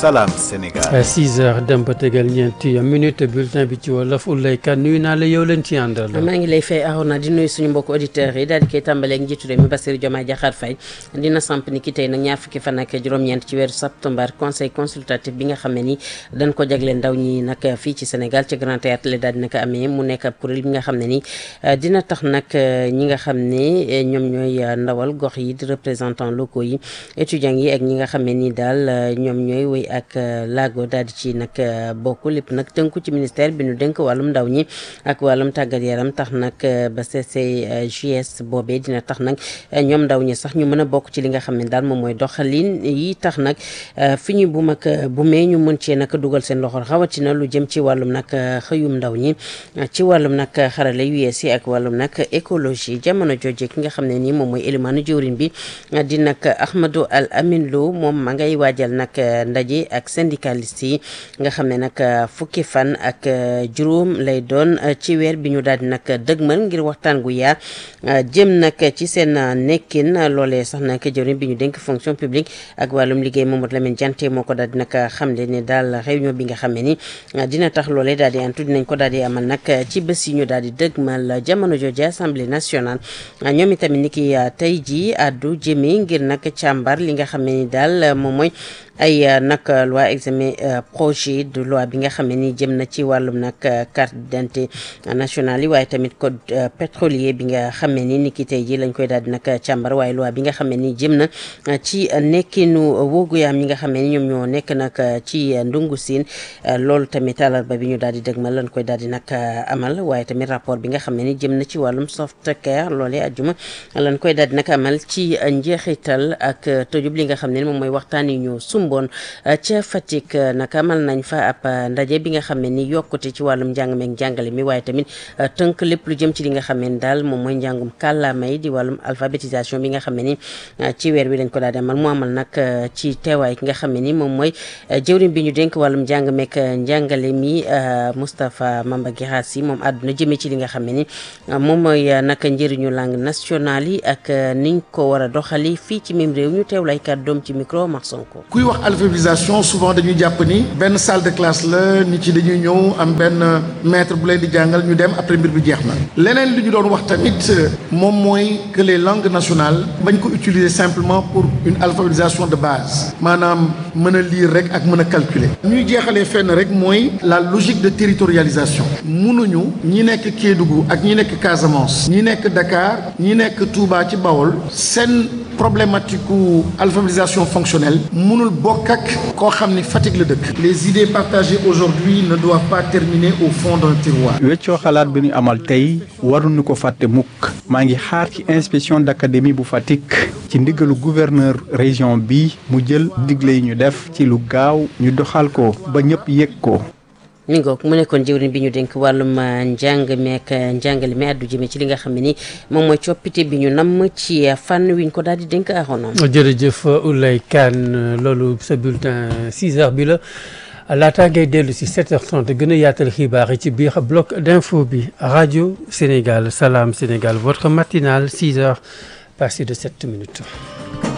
Salam Sénégal. 6 heures dem ba tegal ñeenti minute bulletin bi ci wolof Oulay Kane nuyu naa la yow leen ci àndal. maa ngi lay fay Arona di nuyu suñu mbokk auditeurs yi daal di koy tàmbaleeg njiitu réew mi Bassirou Diomaye Diakhar Faye dina samp ni ki tey nag ñaar fukki fan ak juróom-ñeent ci weeru septembre conseil consultatif bi nga xam ne ni dañ ko jagleel ndaw ñi nag fii ci Sénégal ci Grand Théâtre la daal dina ko amee mu nekk ab kuréel bi nga xam ne ni dina tax nag ñi nga xam ne ñoom ñooy ndawal gox yi di représentants locaux yi étudiants yi ak ñi nga xam ne ni daal ñoom ñooy wéy ak laago daal di ci nag bokk lépp nag tënku ci ministère bi ñu dénk wàllum ndaw ñi ak wàllum tàggat yaram tax nag ba CCJS boobee dina tax nag ñoom ndaw ñi sax ñu mën a bokk ci li nga xam ne daal moom mooy doxalin yi tax nag fi ñu bu mag bu mee ñu mën cee nag dugal seen loxo rawatina lu jëm ci wàllum nag xëyum ndaw ñi ci wàllum nag xarala yu yees yi ak wàllum nag écologie jamono jooje ki nga xam ne nii moom mooy élimaanu jëwriñ bi di nag Ahmadou Al Amin Lo moom ma ngay waajal nag ndaje ak syndicaliste yi nga xam ne nag fukki fan ak juróom lay doon ci weer bi ñu daal di nag dëgmal ngir waxtaan gu yaar jëm nag ci seen nekkin loolee sax nag jëwriñ bi ñu dénk fonction publique ak wàllum liggéey Mamadou Lamine Diante moo ko daal di nag xamle ne daal réunion bi nga xam ne ni dina tax loolee daal di antu dinañ ko daal di amal nag ci bés yi ñu daal di dëgmal jamono jooju assemblée nationale ñoom itamit ni ki tey jii addu jëmee ngir nag càmbar li nga xam ne ni daal moom mooy ay nag loi examen projet de loi bi nga xam ne ni jëm na ci wàllum nag carte d'identité nationale yi waaye tamit code pétrolier bi nga xam ne ni ni ki tey ji lañ koy daal di nag càmbar waaye loi bi nga xam ne ni jëm na ci nekkinu wóogu yaam ñi nga xam ne ni ñoom ñoo nekk nag ci ndungu siin loolu tamit àllarba bi ñu daal di dëgmal lañ koy daal di nag amal waaye tamit rapport bi nga xam ne ni jëm na ci wàllum soft care loolee ajjuma lañ koy daal di nag amal ci njeexital ak tëjub li nga xam ne ni moom mooy waxtaan yi ñu bon ca Fatick nag amal nañ fa ab ndaje bi nga xam ne ni yokkute ci wàllum njàng meeg njàngale mi waaye tamit tënk lépp lu jëm ci li nga xam ne daal moom mooy njàngum kàllaama yi di wàllum alphabétisation bi nga xam ne ni ci weer wi lañ ko daal di amal mu amal nag ci teewaay ki nga xam ne ni moom mooy jëwriñ bi ñu dénk wàllum njàng meeg njàngale mi Moustapha Mamba Guirassy moom àdduna jëmee ci li nga xam ne ni moom mooy nag njëriñu langue nationale yi ak niñ ko war a doxali fii ci même réew ñu teew lay kàddoom ci micro Mar Sonko wax alphabétisation souvent dañuy jàpp ni benn salle de classe la nit ci dañuy ñëw am benn maître bu leen di jàngal ñu dem après mbir bi jeex na leneen li ñu doon wax tamit moom mooy que les langues nationales bañ ko utiliser simplement pour une alphabétisation de base maanaam mën a lire rek ak mën a calculer ñuy jeexalee fenn rek mooy la logique de territorialisation mënuñu ñi nekk Kédougou ak ñi nekk Casamance ñi nekk Dakar ñi nekk Touba ci Bawol seen problématique alphabétisation fonctionnelle mënul bokk ak koo xam ni Fatick la dëkk les idées partagées aujourd'hui ne doivent pas terminer au fond d'un tiroir weccoo xalaat bi ñu amal tey waruñu ko fàtte mukk maa ngi xaar ci inspection d'académie bu Fatick ci ndigalu gouverneur région bi mu jël digle yi ñu def ci lu gaaw ñu doxal ko ba ñëpp yëg ko mi ngoog mu nekkoon jëwriñ bi ñu dénk wàllum njàng meek njàngale mi àddu jëme ci li nga xam ne ni moom mooy coppite bi ñu namm ci fànn wi ñu ko daal di dénk axoona jërëjëf Oulay Kane loolu sa bulletin 6 heures bi la laataa ngay dellu si 7h30 gën a yaatal xibaar yi ci biir bloc d'info bi rajo Sénégal Salam Sénégal votre matinale 6 heures passé de 7 minutes